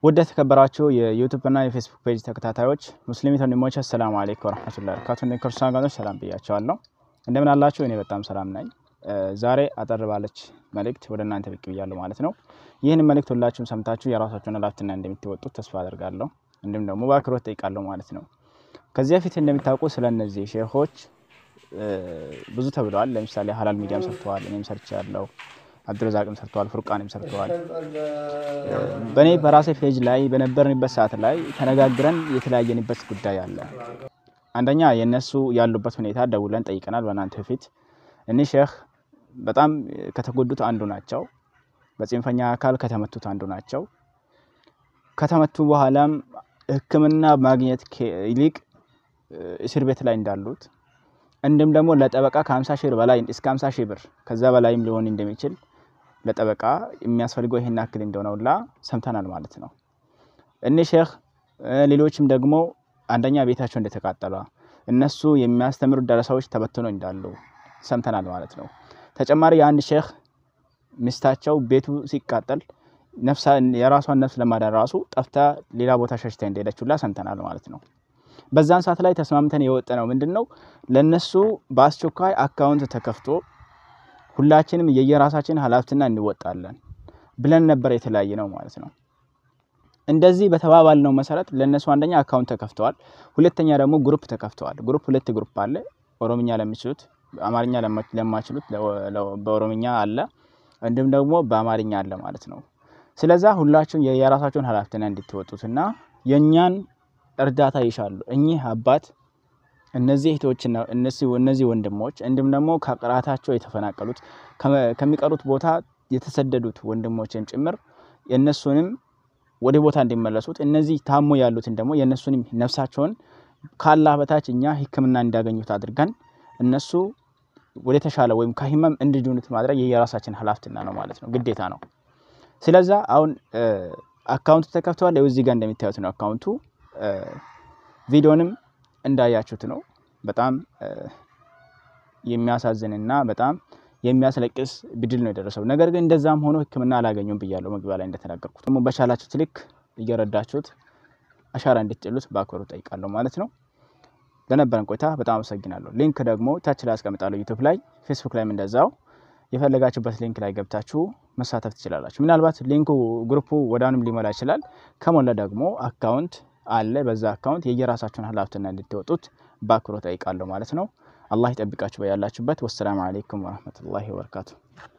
ውድ የተከበራችሁ የዩቱብ እና የፌስቡክ ፔጅ ተከታታዮች ሙስሊም ወንድሞች አሰላሙ አለይኩም ወረህመቱላሂ ወበረካቱ። እንደ ክርስቲያን ወገኖች ሰላም ብያቸዋለሁ። እንደምን አላችሁ? እኔ በጣም ሰላም ነኝ። ዛሬ አጠር ባለች መልእክት ወደ እናንተ ብቅ ብያለሁ ማለት ነው። ይህን መልእክት ሁላችሁም ሰምታችሁ የራሳችሁን ኃላፊነት እንደምትወጡት ተስፋ አደርጋለሁ። እንዲሁም ደግሞ በአክብሮት ጠይቃለሁ ማለት ነው። ከዚህ በፊት እንደሚታወቁ ስለ እነዚህ ሼሆች ብዙ ተብለዋል። ለምሳሌ ሀላል ሚዲያም ሰርተዋል፣ እኔም ሰርቻለሁ። አብዱረዛቅም ሰርተዋል፣ ፉርቃንም ሰርተዋል። በእኔ በራሴ ፔጅ ላይ በነበርንበት ሰዓት ላይ ተነጋግረን የተለያየንበት ጉዳይ አለ። አንደኛ የእነሱ ያሉበት ሁኔታ ደውለን ጠይቀናል። በእናንተ በፊት እኒህ ሼህ በጣም ከተጎዱት አንዱ ናቸው። በጽንፈኛ አካል ከተመቱት አንዱ ናቸው። ከተመቱ በኋላም ሕክምና ማግኘት ይልቅ እስር ቤት ላይ እንዳሉት እንዲሁም ደግሞ ለጠበቃ ከ50 ሺህ በላይ እስከ 50 ሺህ ብር ከዛ በላይም ሊሆን እንደሚችል ለጠበቃ የሚያስፈልገው ይሄን ያክል እንደሆነ ሁላ ሰምተናል ማለት ነው። እኒህ ሼህ ሌሎችም ደግሞ አንደኛ ቤታቸው እንደተቃጠለ እነሱ የሚያስተምሩት ደረሳዎች ተበትኖ እንዳሉ ሰምተናል ማለት ነው። ተጨማሪ የአንድ ሼህ ሚስታቸው ቤቱ ሲቃጠል የራሷን ነፍስ ለማዳን ራሱ ጠፍታ ሌላ ቦታ ሸሽታ እንደሄደች ሁላ ሰምተናል ማለት ነው። በዛን ሰዓት ላይ ተስማምተን የወጣ ነው ምንድን ነው ለነሱ በአስቸኳይ አካውንት ተከፍቶ ሁላችንም የየራሳችን ኃላፊነት እንወጣለን ብለን ነበር የተለያየ ነው ማለት ነው። እንደዚህ በተባባልነው መሰረት ለነሱ አንደኛ አካውንት ተከፍተዋል፣ ሁለተኛ ደግሞ ግሩፕ ተከፍተዋል። ግሩፕ ሁለት ግሩፕ አለ። ኦሮምኛ ለሚችሉት፣ አማርኛ ለማችሉት በኦሮምኛ አለ፣ እንዲሁም ደግሞ በአማርኛ አለ ማለት ነው። ስለዛ ሁላችሁም የየራሳችሁን ኃላፊነት እንድትወጡትና የእኛን እርዳታ ይሻሉ። እኚህ አባት እነዚህ እህቶችና እነዚህ ወንድሞች እንዲሁም ደግሞ ከቅራታቸው የተፈናቀሉት ከሚቀሩት ቦታ የተሰደዱት ወንድሞችም ጭምር የእነሱንም ወደ ቦታ እንዲመለሱት እነዚህ ታሞ ያሉትን ደግሞ የእነሱንም ነፍሳቸውን ካላህ በታች እኛ ሕክምና እንዲያገኙት አድርገን እነሱ ወደ ተሻለ ወይም ከህመም እንዲድኑት ማድረግ የየራሳችን ኃላፊነት ነው ማለት ነው፣ ግዴታ ነው። ስለዛ አሁን አካውንቱ ተከፍተዋል። እዚህ ጋር እንደሚታዩት ነው አካውንቱ ቪዲዮንም እንዳያችሁት ነው። በጣም የሚያሳዝንና በጣም የሚያስለቅስ ብድል ነው የደረሰው። ነገር ግን እንደዛም ሆኖ ሕክምና አላገኙም ብያለሁ መግቢያ ላይ እንደተናገርኩት። ደግሞ በቻላችሁት ልክ እየረዳችሁት አሻራ እንድትጥሉት በአክብሮት ጠይቃለሁ ማለት ነው። ለነበረን ቆይታ በጣም አመሰግናለሁ። ሊንክ ደግሞ ታች ላይ አስቀምጣለሁ ዩቱብ ላይ፣ ፌስቡክ ላይም እንደዛው የፈለጋችሁበት ሊንክ ላይ ገብታችሁ መሳተፍ ትችላላችሁ። ምናልባት ሊንኩ ግሩፑ ወዳንም ሊሞላ ይችላል። ከሞላ ደግሞ አካውንት አለ። በዛ አካውንት የየራሳችሁን ኃላፊነት እንድትወጡት በአክብሮት ጠይቃለሁ ማለት ነው። አላህ ይጠብቃችሁ በያላችሁበት። ወሰላሙ አለይኩም ወረህመቱላሂ ወበረካቱ።